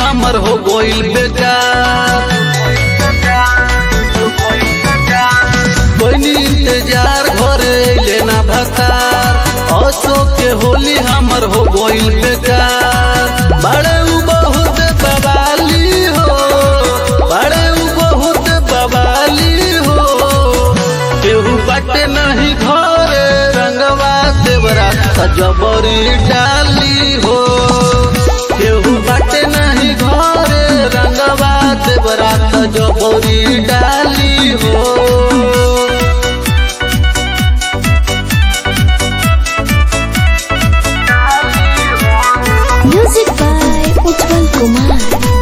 हमर हो गइल बेकार कोई इंतजार घरे लेना भतार अशोक के होली हमर हो गइल बेकार बड़े उ बहुत बवाली हो बड़े उ बहुत बवाली हो केहू बाटे नहीं घरे रंगवा देवरा सजबरी डाली हो केहू बाटे नहीं घरे रंगवा देवरा सजबरी डाली हो Music by Utpal Kumar.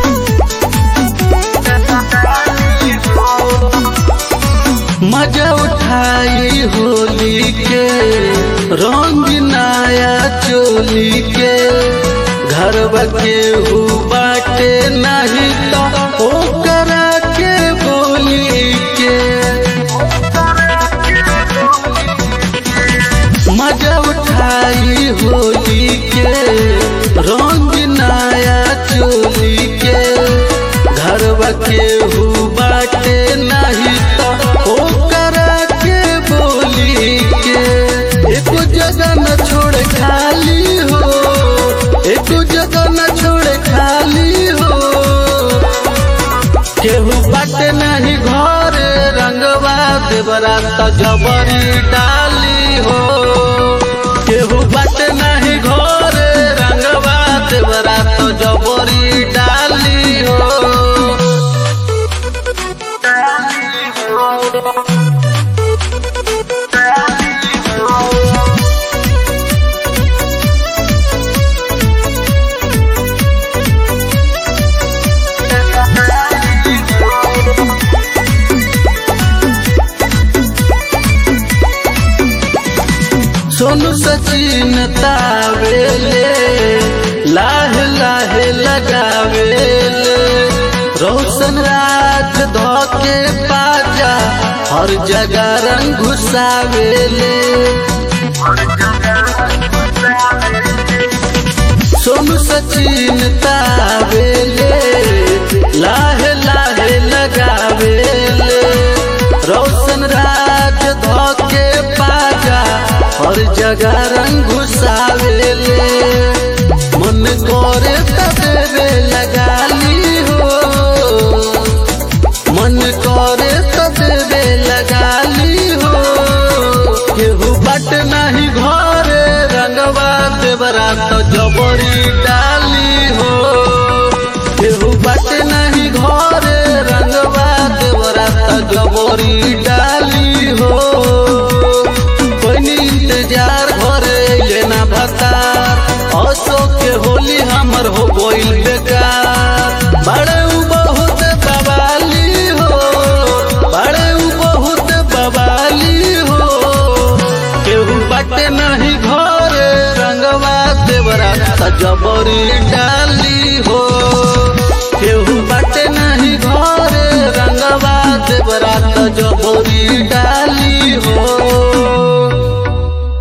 मजा उठाई होली के रंग नया चोली के घर के हु बाटे नहीं तो ओकरा के बोली के मजा उठाई होली के रंग नया चोली के घर के हु बाटे नहीं तो ओकरा के बोली के एक जगह न छोड़ खाली हो एक जगह न छोड़ खाली हो केहू बाटे नहीं घर रंगवा देवरा त जबरी डाली हो केहू बाटे नहीं घर रंगवा देवरा त जबरी डाली हो सोनू सचिन तावेले लाहे लाहे लगावेले रोशन राज धोके पाजा हर जगह रंग घुसावेले सोनू सचिन तावेले लाहे लाहे लगावेले रोशन राज धोके पाजा हर जगह रंग घुसावेले मन करे तबे लगाली हो मन करे तबे लगाली हो केहू बट नहीं घरे रंगवा देवरा तो जबरी डाली हो केहू बट नहीं घरे रंगवा देवरा तो जबरी डाली हो कोई इंतजार घरे लेना भतार अशोक के होली हमर हो गइल बेकार बड़े उ बहुत बवाली हो बड़े उ बहुत बवाली हो केहू बाटे नहीं घरे रंगवा देवरा त जबरी डाल